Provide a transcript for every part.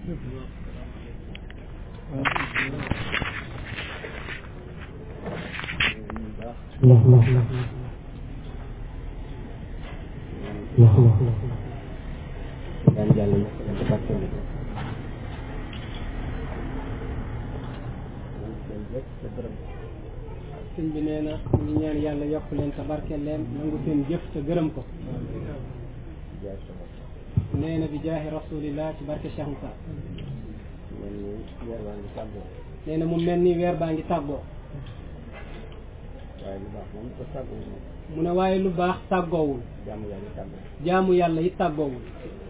daan jàll ñu ko ci barkeel ko sëñ bi nee na mu ngi ñaan yàlla yokk leen te barkeel leen nangu seen jëf te gërëm ko jaay sa bopp nee na bi jaahi rasulillah ci barke Cheikh Moussa mel ni weer waa ngi tàggoo nee na mu mel ni weer baa ngi tàggoo waaye lu baax moom ko tàggoo moom mu ne waaye lu baax tàggoowul jaamu yàlla tàggoo jaamu yàlla yi tàggoowul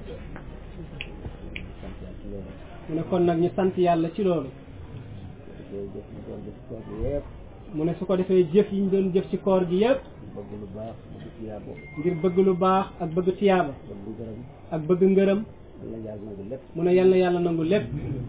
sant yàlla ci loolu mu ne kon nag ñu sant yàlla ci loolu dafay jëf ñu doon def koor gi yëpp mu ne su ko defee jëf yi ñu doon jëf ci koor gi yépp bëgg lu baax bëgg tiyaa boobu ngir bëgg lu baax ak bëgg tiyaaba bëgg gërëm ak bëgg ngërëm yal na yàlla nangu lépp mu ne yal na yàlla nangu lépp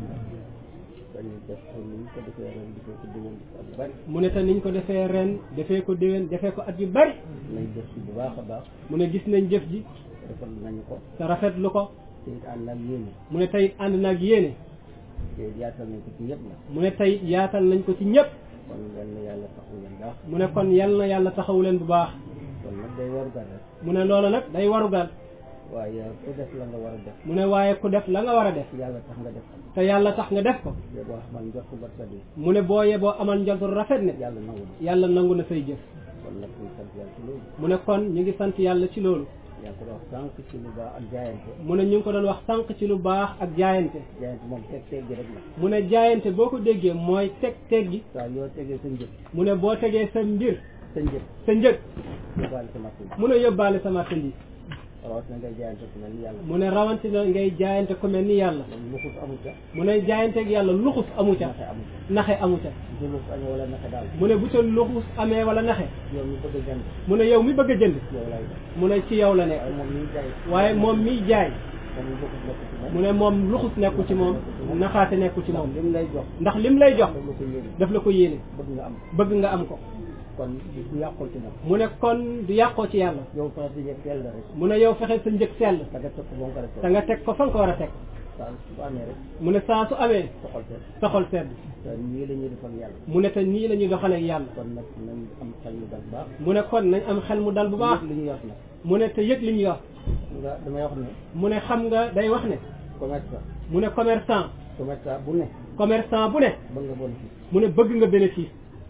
dañuy def ko ni ñu ko defee ren di ko ko déwén di ko ak bari mu ne te niñ ko defee ren defee ko déwén defee ko at yu bari nañ def ci bu baax a baax mu ne gis nañ jëf ji defal nañu ko te rafetlu ko te it ànd ak yéene mu ne tey ànd naag yéene te yaatal nañ ko ci ñëpp nag mu ne tey yaatal nañ ko ci ñépp kon yal na yàlla taxawu leen baax mu ne kon yal na yàlla taxawu leen bu baax kon nag day waru gar rek mu ne loolu nag day warugal waaye ku def la nga war a def mu ne waaye ku def la nga war a def yàlla tax nga def te yàlla tax nga def ko yow boo xamal njort ba sa di mu ne boo yeboo amal njortu rafet ne yàlla nangu na yàlla nangu na say jëf kon nag ñu sant yàlla ci loolu mu ne kon ñu ngi sant yàlla ci loolu yaa ngi ko wax sànq ci lu baax ak jaayante mu ne ñu ngi ko doon wax sànq ci lu baax ak jaayante jaayante moom teg teg gi rek la mu ne jaayante boo ko déggee mooy teg teg gi saa yoo tegee sa njëg mu ne boo tegee sa mbir sa njëg sa njëg yóbbaale sa marché bi mu ne yóbbaale sa marchandise rawatina ngay jaayante ku mel ni yàlla mu ne rawatina ngay jaayante ku mel ni yàlla moom luxus amul ca mu ne jaayanteeg yàlla luxus amu ca naxe amul ca naxe amu ca du luxus amee wala naxe daal mu ne bu ca luxus amee wala naxe yow mi bëgg a jënd mu ne yow mi bëgg a jënd yow lay def mu ne ci yow la nekk waaye moom miy jaay waaye moom miy jaay moom lu luxus nekk ci moom mu ne moom luxus nekku ci moom naxaate nekku ci moom lim lay jox ndax lim lay jox daf la ko yéene daf la ko yéene bëgg nga am bëgg nga am ko kon du yàqul ci moom mu ne kon du yàqoo ci yàlla yow sax di yëg teel la rek mu ne yow fexe sa njëg sell da nga topp ba mu ko def te nga teg ko fa nga ko war a teg saa su amee rek mu ne saa su amee soxal seet sa xol sedd te nii la ñuy defal yàlla mu ne te nii la ñuy doxalee ak yàlla kon nag nañ am xel mu dal baax mu ne kon nañ am xel mu dal bu baax li ñu yor nag mu ne te yëg li ñu yor nga damay wax ne mu ne xam nga day wax ne commerçant mu ne commerçant commerçant bu ne commerçant bu ne bëgg nga bénéfice mu ne bëgg nga bénéfice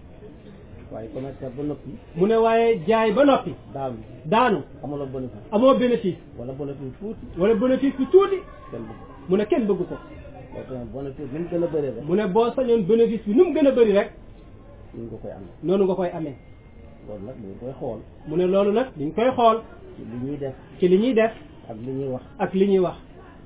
waaye commerçant ba noppi mu ne waaye jaay ba noppi daanu daanu amuloo bénéfice amoo bénéfice wala bénéfice tuuti wala bénéfice bi tuuti kenn bëgg mu ne kenn bëgg ko loolu tamit bénéfice bi mu gën a bëree rek mu ne boo sañoon bénéfice bi nu mu gën a bëri rek ñu nga koy am noonu nga koy amee loolu nag dañ koy xool mu ne loolu nag dañ koy xool ci li ñuy def ci li ñuy def ak li ñuy wax ak li ñuy wax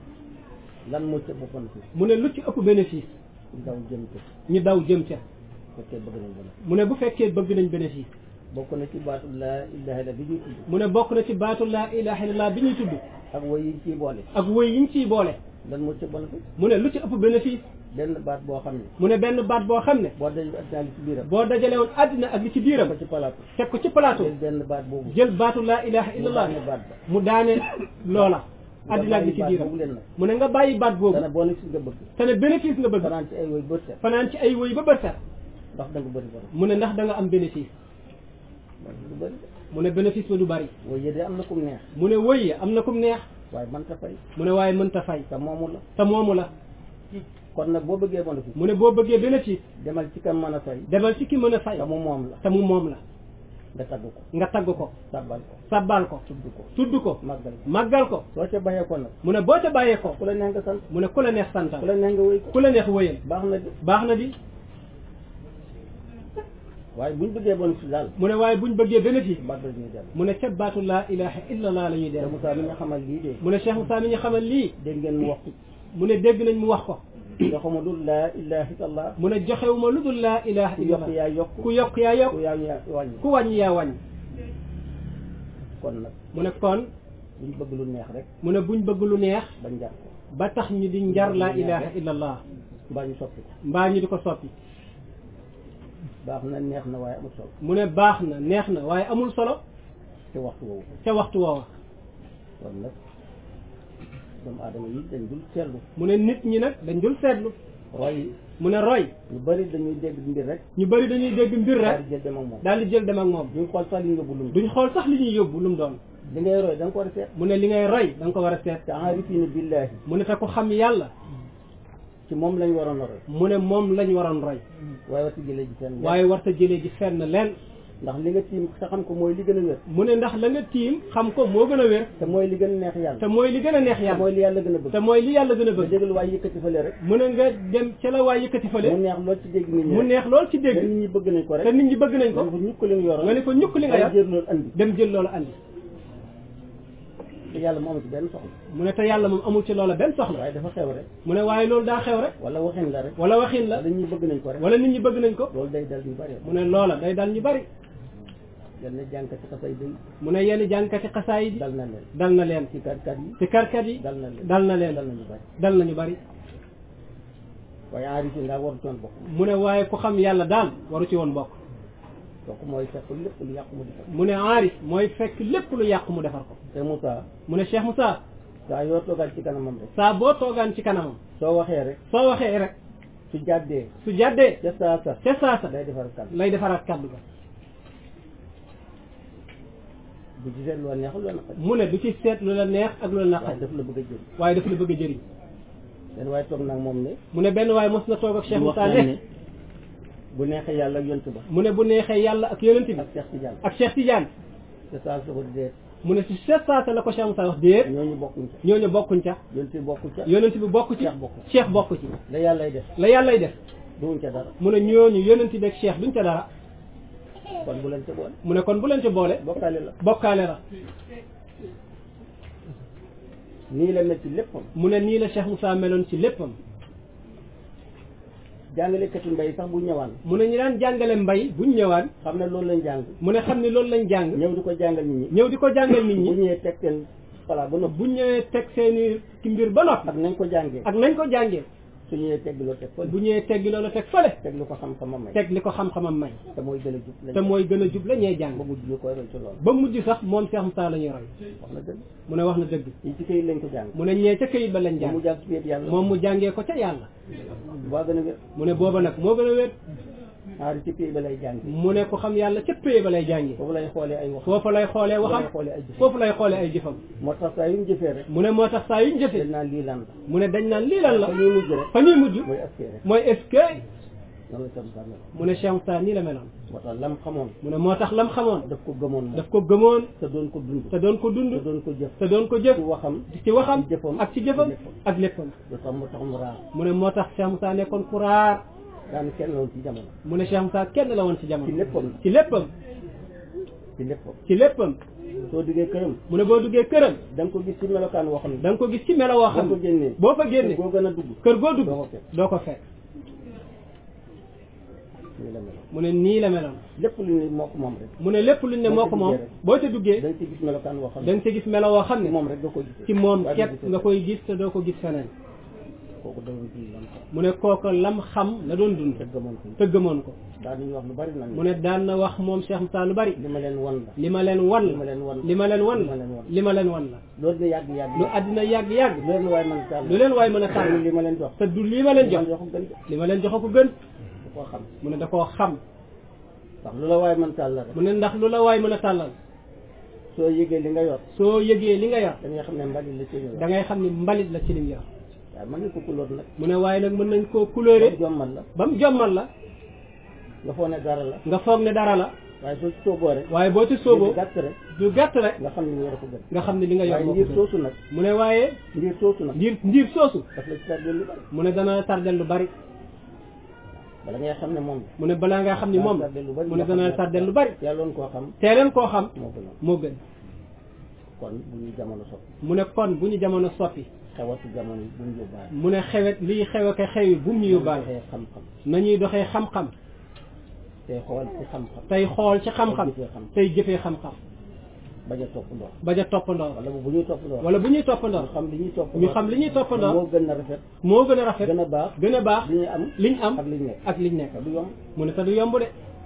lan moo ci ëpp bénéfice mu ne lu ci ëpp bénéfice daw jëm ko ñu daw jëm ca fekkee bëgg nañ bénéfice mu ne bu fekkee bëgg nañ bénéfice bokk na ci baatu laa ilaha illa bi ñuy tudd mu ne bokk na ci baatu laa ilaha illallah bi ñuy tudd ak woy yi ñu ciy boole ak woy yi ñu ciy boole lan moo ci bénéfice mu ne lu ci ëpp bénéfice benn baat boo xam ne mu ne benn baat boo xam ne boo dajul addinaa li ci biiram boo dajale woon àddina ak li ci biiram ko ci palaatu teg ko ci plateau jël benn baat boobu jël baatu laa ilaha mu illallah daane baat ba mu daane loola nga àddina ak li bàyyi ci baat biiram boobu leen nag mu ne nga bàyyi baat boobu dana bénéfice nga bëgg te ne bénéfice nga bëgg fanaan ci ay woy bët set fanaan ci ay woy ba bët set ndax da nga bëri bëri mu ne ndax da nga am bénéfice du bëri mu ne bénéfice ba du bari woy yi de am na kum neex mu ne woy yi am na kum neex waaye man ta fay mu ne waaye mënta fay te moomu la te moomu la kon nag boo bëggee bénéfice mu ne boo bëggee bénéfice demal ci kam mën a fay demal ci ki mën a fay te mu moom la te mu moom la nga tagg ko nga tagg ko sabbal ko sabbal ko tudd ko tudd ko màggal ko màggal ko soo ca bayee ko nag mu ne boo ca bàyyee ko ku la neex nga sant mu ne ku la neex santal ku la neex nga wéy ko ku la neex wëyal baax na di baax na di waaye buñ bëggee bénéfice daal mu ne waaye buñ bëggee bénéfice baat ba ñuy dem mu ne ca baatu laa ilaha illallah la ñuy te dem Moussa mi nga xamal lii de mu ne Cheikh Moussa mi ñu xamal lii dégg ngeen mu wax mu ne dégg nañ mu wax ko nga xamul dul laa ilaha illallah mu ne joxewuma lu dul laa ilaha ku yokk illallah yaa yokk ku yokk yaa yokk ku yaa yaa wàññi ku wàññi yaa wàññi kon nag mu ne kon buñ bëgg lu neex rek mu ne buñ bëgg lu neex ba njar ko ba tax ñu di njar laa ilaha illallah mbaa ñu soppi ko mbaa ñu di ko soppi baax na neex na waaye amul solo mu ne baax na neex na waaye amul solo te waxtu woowu ca waxtu woowa kon nag doomu aadama yi dañ dul seetlu mu ne nit ñi nag dañ dul seetlu roy mu ne roy ñu bëri dañuy dégg mbir rek ñu bari dañuy dégg mbir daal rek di jël dem ak moom daal di jël dem ak moom duñ xool sax li ñu yóbbu lum duñ xool sax li ñuy yóbbu lu mu doon li ngay roy da nga ko war a seet mu ne li ngay roy da nga ko war a seet te enrifina billahi mu ne te ku xam yàlla ci moom lañ waroon a roy mu ne moom lañ waroon roy waaye wati jëlee ji seen waaye warta jëlee ji fenn leen ndax li nga tiim sa xam ko mooy li gën a wér mu ne ndax la nga tiim xam ko moo gën a wér te mooy li gën a neex yàlla te mooy li gën a neex te yàlla mooy li yàlla gën a bëgg te mooy li yàlla gën a nga bëgg déglu waaye yëkkati fële rek mu ne nga dem ca la waay yëkkati mu fële neex lool ci dégg nit ñi mu rek neex lool ci te dégg nit ñi bëgg nañ ko te rek nit ñi bëgg nañ nga ko ne ko ñukk li nga yoroon nga ne ko ñukk li nga day yor jël loolu andi dem jël loola andi te yàlla moom ci benn soxla mu ne te yàlla moom amul ci loola benn soxla waaye dafa xew rek mu ne waaye loolu daa xew rek wala waxin la rek wala waxin la wala ñi bëgg nañ ko rek wala nit ñi bëgg nañ ko loolu day dal ñu bari mu ne loola day dal ñu bari yenn jànkati xasay day mu ne yenn jànkati xasaay bi dal na leen dal na leen ci karkat yi ci karkat yi dal na leen dal na leen dal nañu bari dal nañu bari waaye enrichi ngaa waru toon bokk mu ne waaye ku xam yàlla daal waru ci woon bokk kooku mooy fekk lépp lu yàqu mu defar mu ne aarif mooy fekk lépp lu yàqu mu defar ko te Moussa mu ne Cheikh Moussa saa yoo toogal ci kanamam rek saa boo toogaan ci kanamam soo waxee rek soo waxee rek su jàddee su jàddee ca saa sa ca saasa day defar kan lay defaraat kaddu ga bu gisee loo neexul loo naqari mu ne du ci seet lu la neex ak lu la waaye naqari daf la bëgg a jël waaye daf la bëgg a jëriñ leen waaye toog nag moom ne mu ne benn waaye mos na toog ak Cheikh di Moussa waxtaan ne ne bu neexee yàlla ak yontu ba mu ne bu neexee yàlla ak yonent bi ak Cheikh Tidiane ak Cheikh Tidiane te saa su ko dee mu ne si seet saasa la ko Cheikh Moussa wax déet ñooñu bokkuñ ca ñooñu bokkuñ ca yontu bokku ca yonent bi bokku ci Cheikh bokku ci. Cheikh bokku ci la yàllay def la yàllay def duwuñ ca dara mu ne ñooñu yonent bi ak Cheikh duñ ca dara kon bu leen ca boole mu ne kon bu leen ci boole bokkaale la bokkaale la nii la mel ci léppam mu ne nii la Cheikh Moussa meloon ci léppam jàngalekati mbay sax bu ñëwaan mu ne ñi daan jàngale mbay buñ ñëwaan xam ne loolu lañ jàng mu ne xam ne loolu lañ jàng ñëw di ko jàngal nit ñi ñëw di ko jàngal nit bu ñi ñëwee teg seen pala ba noppi buñ ñëwee teg seeni ki mbir ba noppi ak nañ ko jàngee ak nañ ko jàngee su ñëwee teg loo teg fële bu ñëwee teggi loolu teg fële teg lu ko xam-xamam may teg li ko xam-xamam may te mooy gën a jub lañ te mooy gën a jub la ñee jàng ba mujj ñu koy roy ci loolu ba mujj sax moom Cheikh Moussa la ñuy roy wax na dëgg mu ne wax na dëgg yi ci këyit lañ ko jàng mu ne ñee ca këyit ba lañ ba mu jàng jàng ci wéet yàlla moom mu jàngee ko ca yàlla baa gën a wér mu ne booba nag moo gën a wér aari ci këyit ba lay jàng mu ne ko xam yàlla ca péye ba lay jàngee foofu lay xoolee ay wax foofu lay xoolee waxam foofu lay xoolee ay jëf foofu lay xoolee ay jëfam moo tax saa yu ñu jëfee rek mu ne moo tax saa yuñ dañ jëfee naan lii lan la mu ne dañ naan lii lan la fa ñuy mujj rek fa ñuy mujj mooy askee rek mooy est-ce que noonu la tam sàmmel mu ne Cheikh Moussa nii la meloon moo tax lam xamoon mu ne moo tax lam xamoon daf ko gëmoon moom daf ko gëmoon te doon ko dund te doon ko te dund doon ko jëf te doon ko jëf ci waxam ci waxam ci jëfam ak ci jëfam léppam. ak léppam lu tax mu tax mu raar mu ne moo tax Cheikh Moussa nekkoon ku raar daan kenn loon ci jamono mu ne Cheikh Moussa kenn la woon ci ci jamono léppam ci léppam ci léppam ci léppam soo duggee këram mu ne boo duggee këram da nga ko gis ci melokaan woo xam ne da nga ko gis ci melo woo boo xam ko ne génnee boo fa génnee boo gën a dugg kër goo dugg doo ko fekk. doo ko fekk nii la mel mu ne nii la meloon lépp lu ne moo ko moom rek mu ne lépp luñ ne Boo moo ca ko moom duggee rek. boo ca duggee da nga ci gis melokaan woo xam da ne nga ca gis melo woo xam ci ne moom rek nga ko gis ci moom waaye képp du gis nga koy gis te doo ko gis feneen kooku doon ci lam ko mu ne kooku lam xam la doon dund te gëmoon ko te gëmoon ko daal nañu wax lu bari nag mu ne daan na wax moom Cheikh Moussa lu bari li ma leen wan la li ma leen wan li ma leen wan li ma leen wan li ma leen wan li ma leen wan la loolu de yàgg yàgg lu àddina yàgg yàgg lu leen waaye man tàll lu leen waay mën a tànn li ma leen jox te du lii ma leen jox man jox ko gën de li ma leen jox ko gën da koo xam mu ne da koo xam ndax lu la waaye man tàll rek mu ne ndax lu la waay mën a tàllal soo yëgee li nga yor soo yëgee li nga yor da nga xam ne mbalit la ci yor da ngay xam ni mbalit la ci lim yor waaye mën nañ ko kulóor nag mu ne waaye nag mën nañ koo couleuré jommal la ba mu jommal la nga foog ne dara la nga foog ne dara la waaye soo ci sooboo rek waaye boo ci sooboo gàtt rek du gàtt rek nga xam ne li nga yor ko gën nga xam ne li nga yor waaye moo ko ndiir gën. soosu nag mu ne waaye ndiir soosu nag ndiir ndiir soosu daf la ci tardé lu bari mu ne dana tardel lu bari bala ngay xam ne moom mu ne balaa nga xam ni moom tardé lu bari mu ne dana tardel lu bari yàlloon koo xam teeleen koo xam moo gënoon moo gën kon bu ñu jamono soppi mu ne kon bu ñu jamono soppi xewatu jamono yi bu ñu yóbbaale mu ne xewet liy xew ak xew yi bu mu ñu yóbbaale waxee xam-xam nañuy doxee xam-xam tey xool ci xam-xam tey xool ci xam-xam jëfee xam tey jëfee xam-xam bañ a topp ndox bañ a toppandoo wala bu ñuy topp ndox wala bu ñuy ñu toppandoo xam li ñuy topp ñu xam li ñuy toppandoo moo gën a rafet moo gën a rafet gën a baax gën a baax li ñu am liñ am ak li ñu nekk ak liñ nekk te du yomb mu ne te du yomb de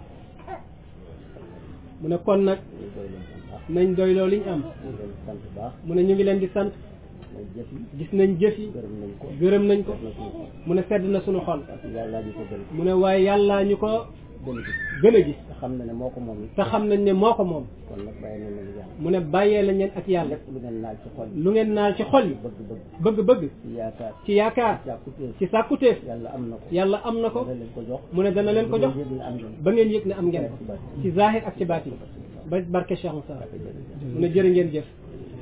mu ne kon nag ñu doy leen sant baax nañ doyloo liñ am ñu leen sant baax mu ne ñu ngi leen di sant mooy jëf yi gis nañ jëf yi gërëm nañ ko gërëm nañ ko def na suñu xol mu ne sedd na suñu xol parce que yàlla ñu ko gën mu ne waaye yàllaa ñu ko gën a gis gën a gis te xam na ne moo ko moom it te xam nañ ne moo ko moom kon nag bàyyi nañ leen yàlla mu ne bàyyee lañ leen ak yàlla lépp lu ngeen laal ci xol yi lu ngeen naal ci xol yi bëgg-bëgg bëgg-bëgg ci yaakaar ci yaakaar jàkkuteef ci sàkkuteef yàlla am na ko yàlla am na ko dana leen ko jox mu ne dana leen ko jox yëg ne am ngeen ba ngeen yëg ne am ngeen ko ci zahir ak ci baatin ba barke Cheikh Moussa mu ne jërë ngeen jëf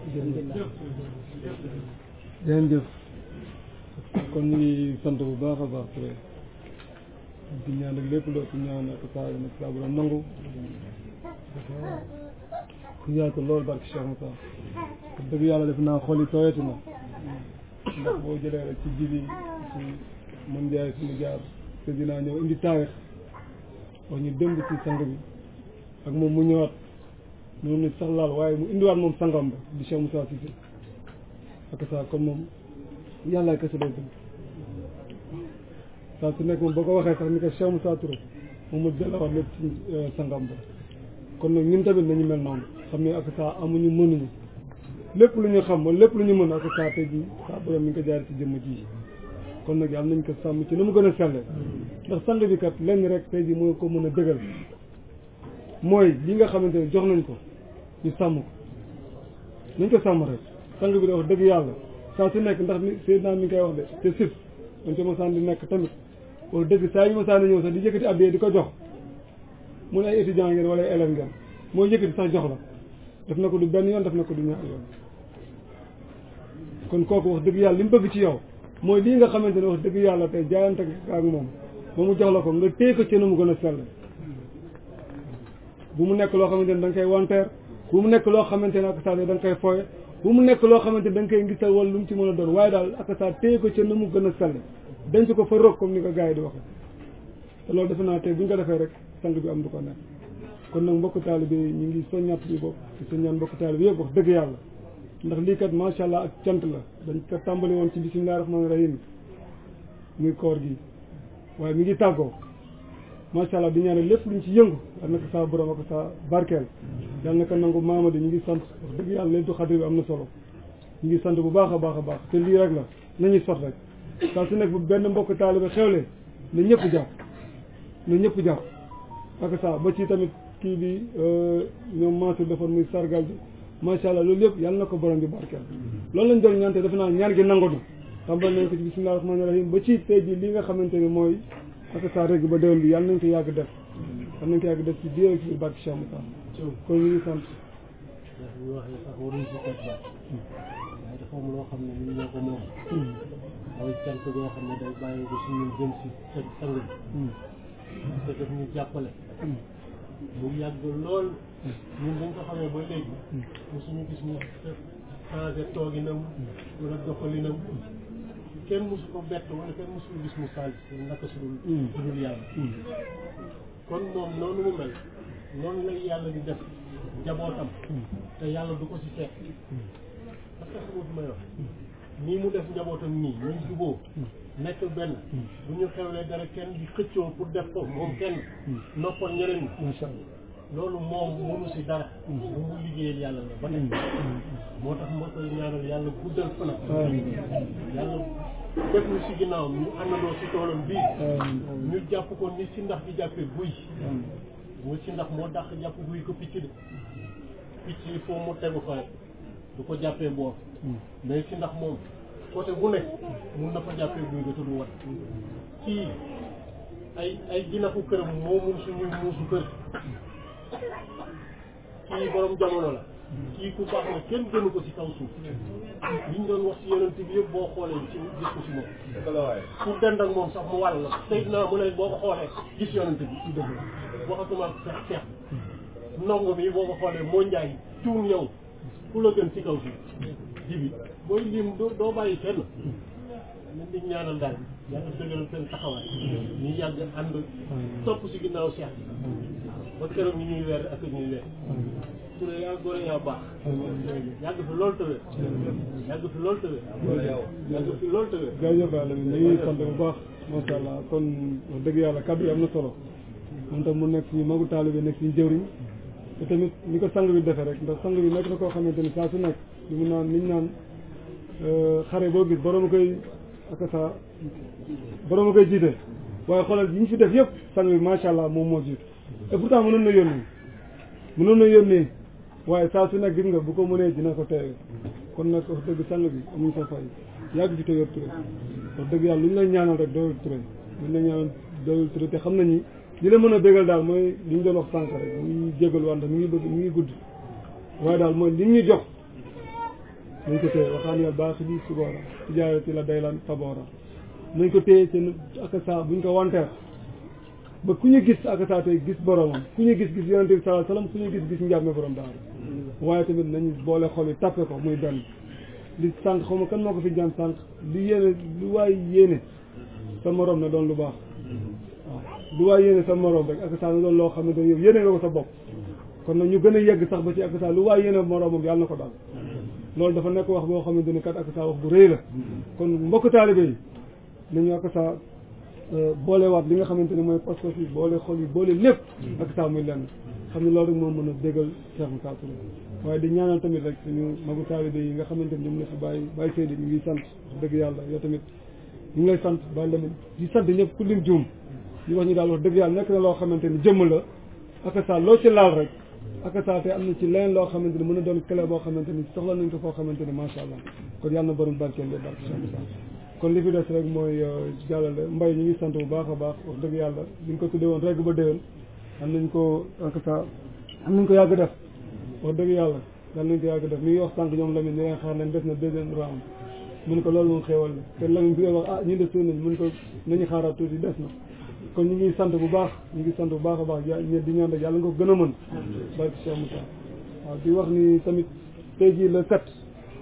jërëjëf kon ñu ngi sant bu baax a baax Touré di ñaan ak lépp loo ci ñaan ak saa nag saa bu la nangu ku yaatu lool barke Cheikh Moussa te dëgg yàlla def naa xol yi tooyati na ndax boo jëlee rek ci jibi ci mën jaay suñu jaar te dinaa ñëw indi taarix wax ñu démb ci sang bi ak moom mu ñëwaat noonu ni sax laal waaye mu indiwaat moom sangam ba di Cheikh Moussa Cissé ak saa kon moom yàlla kese lay dëgg saa su nekk moom boo ko waxee sax ni ko Cheikh Moussa Touré moom mu delluwaat lépp ci sangam ba kon nag ñun tamit nañu mel noonu xam ne ak saa amuñu mënuñu lépp lu ñu xam wala lépp lu ñu mën ak saa tey jii saa borom mi ngi ko jaar ci jëmm ji kon nag yàlla nañ ko sàmm ci na mu gën a selle ndax sang bi kat lenn rek tey jii moo ko mën a dëgal mooy li nga xamante ne jox nañ ko ñu sàmm ko nañ ko sàmm rek sang bi da wax dëgg yàlla saa su nekk ndax ni Seydina mi ngi koy wax de te sif dañ ko mosaan di nekk tamit wax dëgg saa yu mosaan di ñëw sax di yëkkati addiyee di ko jox mu ne ay étudiant ngeen wala ay élève ngeen mooy yëkkati sax jox la def na ko du benn yoon def na ko du ñaar yoon kon kooku wax dëgg yàlla li mu bëgg ci yow mooy lii nga xamante ne wax dëgg yàlla tey jaayante ak moom ba mu jox la ko nga téye ko ci na mu gën a sell bu mu nekk loo xamante ne da nga koy wanteer bu mu nekk loo xamante ne ak saa da nga koy fooye bu mu nekk loo xamante ne da nga koy ngisal wala lu mu ci mën a doon waaye daal ak saa téye ko ci na mu gën a sell denc ko fa roog comme ni ko gars yi di waxee te loolu defe naa tey bu ñu ko defee rek sang bi am du ko nekk kon nag mbokk taalibe yi ñu ngi soññaat ñu bopp di soññaan mbokk taalibe yëpp wax dëgg yàlla ndax lii kat macha allah ak cant la dañ ko tàmbali woon ci bisimilah rahmaani rahim muy koor gi waaye mi ngi tàggoo macha allah di ñaanal lépp luñ ci yëngu yal na ko saa borom ak saa barkeel yal na ko nangu maamadi ñu ngi sant wax dëgg yàlla leen tu xadri bi am na solo ñu ngi sant bu baax a baax a baax te lii rek la nañuy sot rek saa su nekk bu benn mbokk taalibe xewlee na ñëpp jàpp na ñëpp jàpp ak saa ba ci tamit kii bi ñoom Mansour defoon muy sargal bi macha allah loolu yëpp yàlla na ko borom bi barkeel loolu lañ doon ñaante defe naa ñaan gi nangu na tàmbal nañ ko ci bisimilah rahmaani rahim ba ci tey jii li nga xamante ne mooy ak saa rek ba déwén bi yàlla nañ ko yàgg def yàlla nañ ko yàgg def ci biir ak ci biir barke Cheikh Moussa kon ñu ngi sant ndax ñu waxee sax waruñ si teg baat waaye dafa am loo xam ne ñun ñoo ko moom mooy cant goo xam ne day bàyyi ko si ñun jëm si seen sang bi te daf ñu jàppale mu yàgg lool ñun dañ ko xamee ba léegi mosuñu gis mu changé tooginam wala doxalinam kenn mosu ko bett wala kenn mosu ko gis mu saal naka su dul su dul yàlla kon moom noonu mu mel noonu la yàlla di def njabootam te yàlla du ko si fekk parce que xamut may wax nii mu def njabootam nii ñuy juboo nekk benn bu ñu xewlee dara kenn di xëccoo pour def ko moom kenn noppal ñeneen ñi macha allah loolu moom mënu si dara bu mu liggéeyal yàlla la ba tey moo tax moo koy ñaanal yàlla guddal fanam yàlla def ñu si ginnaawam ñu àndandoo si toolam bii ñu jàpp ko ni si ndax di jàppee guy mu si ndax moo dàq jàpp guy ko picc de picc il faut mu tegu fa rek du ko jàppee boor mais si ndax moom côté bu nekk mun na fa jàppee guy ga te du wat kii ay ay jinaxu këram moo mun suñuy muusu kër kii borom jamono la kii ku baax la kenn gënu ko ci kaw suuf liñ doon wax ci yonent bi yëpp boo xoolee ci gis ko ci moom ku dend ak moom sax mu wàll la Seydina mu ne boo ko xoolee gis yonent bi waxatuma fex fex ndongo mi boo ko xoolee moo njaay tuun yow ku la gën ci kaw suuf jibi mooy lim doo doo bàyyi kenn nañ di ñaanal daal yàlla dëgëral seen taxawaay ñu yàgg ànd topp ci ginnaaw Cheikh ba keroog ñu ñuy weer ak ñuy weer Touré yaa góor yaa baax yàgg fi loolu tëwee yàgg fi loolu tëwee yàgg fi loolu tëwee jaajëf yàlla ñu ngi sant bu baax macha allah kon wax dëgg yàlla kàddu yi am na solo moom tam mu nekk suñu magu taalibe nekk suñu jëwriñ te tamit ni ko sang bi defee rek ndax sang bi nekk na koo xamante ni saa su nekk li mu naan liñ naan xare boo gis borom a koy ak sa borom a koy jiite waaye xoolal yi ñu fi def yëpp sang bi macha allah moom moo jiitu et pourtant mënoon na yónni mënoon na yónni waaye saa su nekk gis nga bu ko mënee dina ko teewe kon nag wax dëgg sang bi amuñ sa fay yàgg fi te yor Touré wax dëgg yàlla lu ñu lay ñaanal rek doyul Touré lu ñu lay ñaanal doyul Touré te xam nañu li la mën a bégal daal mooy li ñu doon wax sànq rek mu ngi jégal wante mi ngi bëgg mi ngi gudd waaye daal mooy li ñu jox nañ ko téye waxaan yàlla baax di suboora tijaarati la daylan taboora nañ ko téye ci akasa buñ ko wanteer ba ku ñu gis akasa tey gis boromam ku ñu gis gis yonente bi sallallahu alayhi wasallam ku ñu gis gis njàmme borom daal waaye tamit nañu boole xol yi tappe ko muy benn li sànq xaw ma kan moo ko fi jaan sànq li yéene lu waay yéene sa morom na doon lu baax waaw lu waay yéene sa morom rek akasa na doon loo xamante ne yow yéene nga ko sa bopp kon nag ñu gën a yegg sax ba ci akasa lu waay yéene moromam yàlla na ko daal loolu dafa nekk wax boo xamante ni kat akasa wax bu rëy la kon mbokk taalibe yi nañu akasa boolewaat li nga xamante ne mooy pas-pas yi boole xol yi boole lépp akasa muy lenn xam ne loolu rek moo mën a déggal Cheikh Moussa Touré waaye di ñaanal tamit rek suñu magu taalibe yi nga xamante ni ñoom la fi bàyyi bàyyi Seydi ñu ngi sant dëgg yàlla yow tamit ñu ngi lay sant bàyyi lamit di sant ñëpp ku lim juum di wax ñu daal wax dëgg yàlla nekk na loo xamante ni jëmm la akasa loo ci laal rek akasa te am na ci leneen loo xamante ni mën a doon clé boo xamante ni soxla nañ ko foo xamante ni macha allah kon yàlla na borom barkeel lépp barke Cheikh Moussa kon li fi des rek mooy jàllale mbay ñu ngi sant bu baax a baax wax dëgg yàlla bi ñu ko tuddee woon rek ba déwén am nañ ko akasa am nañ ko yàgg def wax dëgg yàlla dal nañ ko yàgg def mi ngi wax sànq ñoom Lamine ñu leen xaar leen des na deuxième round mun ko loolu moom xéewal la te Lamine bi nga wax ah ñu des suun nañ mun ko nañu xaaraat tuuti des na kon ñu ngi sant bu baax ñu ngi sant bu baax a baax ya di ñaan rek yàlla nga ko gën a mën barke Cheikh Moussa waaw di wax ni tamit tey jii le sept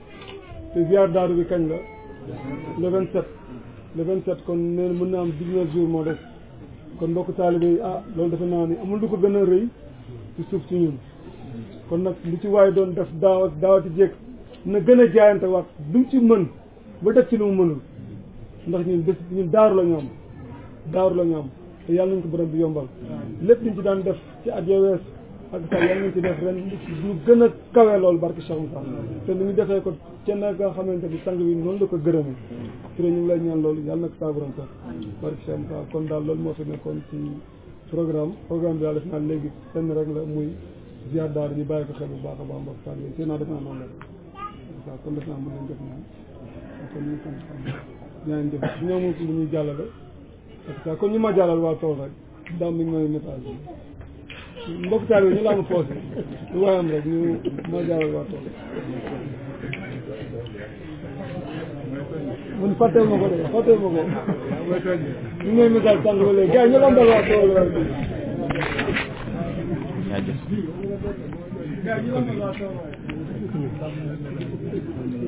te ziar daaru bi kañ la le vingt sept le vingt sept kon nee mën na am dix-neuf jours moo des kon mbokk taalibe yi ah loolu defe naa ni amul lu ko gën a rëy ci suuf ci ñun kon nag lu ci waaye doon def daaw ak daawati jéeg na gën a jaayante waat lu mu ci mën ba def ci lu mu mënul ndax ñun bés ñun daaru la ñoom daaru la ñoom te yàlla nañ ko borom bi yombal lépp liñ ci daan def ci at ya wees ak sax yàlla nañ ci def ren ñu gën a kawe loolu barke Cheikh Moussa te ni ñu defee ko ca na nga xamante ni sang bi noonu la ko gërëmee te ñu ngi lay ñaan loolu yàlla na ko saa borom sax barke Cheikh Moussa kon daal loolu moo fi nekkoon ci programme programme bi daal def naa léegi benn rek la muy ziar daal ñu bàyyi ko xel bu baax a baax mbokk taal yi naa def naa noonu la waaw kon def naa mën nañ def ñaan kon ñu sant ñaan jëf su ñoo moom lu ñuy jàllale parce que kon ñu ma jàllal waa tool rek daam mi ngi may message bi mbokk taal yi ñu la am poos lu waaye am rek ñu ma jàllal waa tool mun fàtteel ma ko de fàtteel ma ko ñu ngi may message sànq ba léegi gars yi ñu lambal waa tool rek jaajëf gars yi ñu lambal waa tool rek